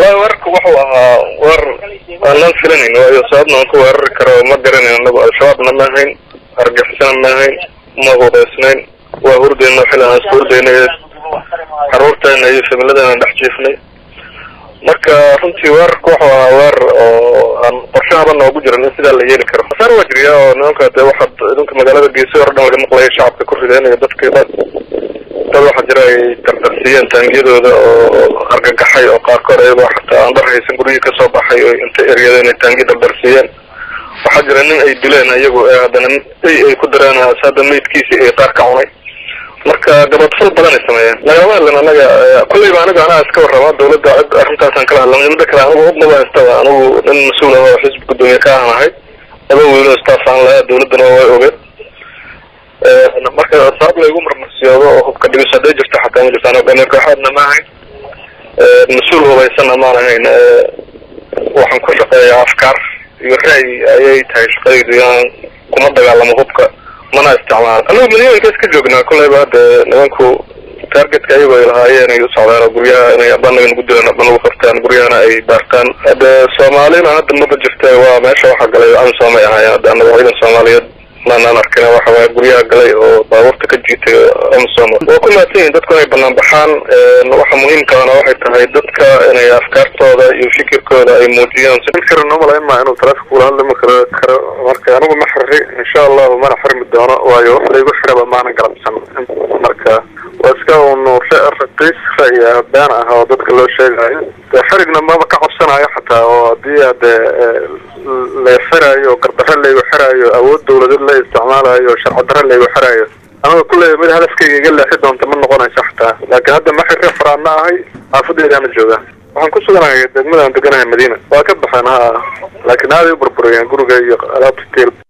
wallahi weerarka wuxuu ahaa weer aanan filanayn waayo sababna aan ku weerari karo ma garanayn anagu al-shabaabna ma ahayn argixisana ma ahayn ma hubeysnayn waa hurdeyna xil aan isku hurdeynay caruurteena iyo familadeena dhex jiifnay marka runtii weerarka wuxuu ahaa weerar oo aan qorshahaba noogu jiran in sidaa la yeeli karo khasaar waa jiriya oo nimanka dee waxaad idinka magaalada geesi hore dhan laga maqlaya shacabka ku rideen iyo dadkii dad dad waxaa jira ay dardarsiiyeen taangiyadooda oo argagaxay oo qaarkood ayagoo xataa aan dhar haysan guryihii kasoo baxay oo inta eryadeen ay taangiya dardarsiiyeen waxaa jira nin ay dileen iyagu ee haddana ay ay ku dareen hadda maydkiisii ay qaar ka cunay marka gabadfal badan ay sameeyeen lagama hadlan anaga kulleyba aniga anaa iska warrama dawladda cid arrintaasaan kala hadlamay mida kale anigu udnaba haystaba anigu nin mas-uul ah oo xisbi guddoomiye ka ahan ahay laba wiilo staff aan lahaa dawladdana way ogeed marka sabab laygu marmarsiyoodo oo hubka dhigis hadday jirto xataa ma jirtaan hogaamiye kooxaadna ma ahayn mas-uul hubaysanna maan ahayn waxaan ku shaqeeyaa afkaar iyo ra'yi ayay tahay shaqadaydu inaan kuma dagaalamo hubka mana isticmaalo anigu milyooyinka iska joognaa kolleyba hadda nimanku targetka ayago ay lahaayeen ay u socdaan oo guryaha inay abanaga nagu dilaan aba nagu qabtaan guryahana ay baartaan hadde soomaalina hadda maba jirta waa meesha waxaa galay amisom ay ahaayeen hadda anaga ciidan soomaaliyeed maanaan arkin waxa waaya guryaha galay oo baabuurta ka jiitay amisom waa ku mahadsan yihin dadku inay banaan baxaan waxa muhiimkaana waxay tahay dadka inay afkaartooda iyo fikirkooda ay muujiyaan fikran umalayn maa inuu taleefka kula hadlama karo karo marka anigu ma xiri insha allahu mana xirmi doono waayo wax laygu xiraba maanan galabsan marka waa iska un raqiis ra'yi ah been ah oo dadka loo sheegayo de xirigna maba ka cabsanayo xataa oo haddii ade la xiraayo gardaro laygu xiraayo awood dawladeed la isticmaalayo sharci daro laygu xiraayo aniga kulley mid hadafkayga iga leexi doonta ma noqonayso xataa laakiin hadda ma xirri faraana ahay xaafadeedaana jooga waxaan ku suganahay degmadaan deganahay madiina waa ka baxeen ha laakiin aaday u burburiyeen guriga iyo alaabta tiil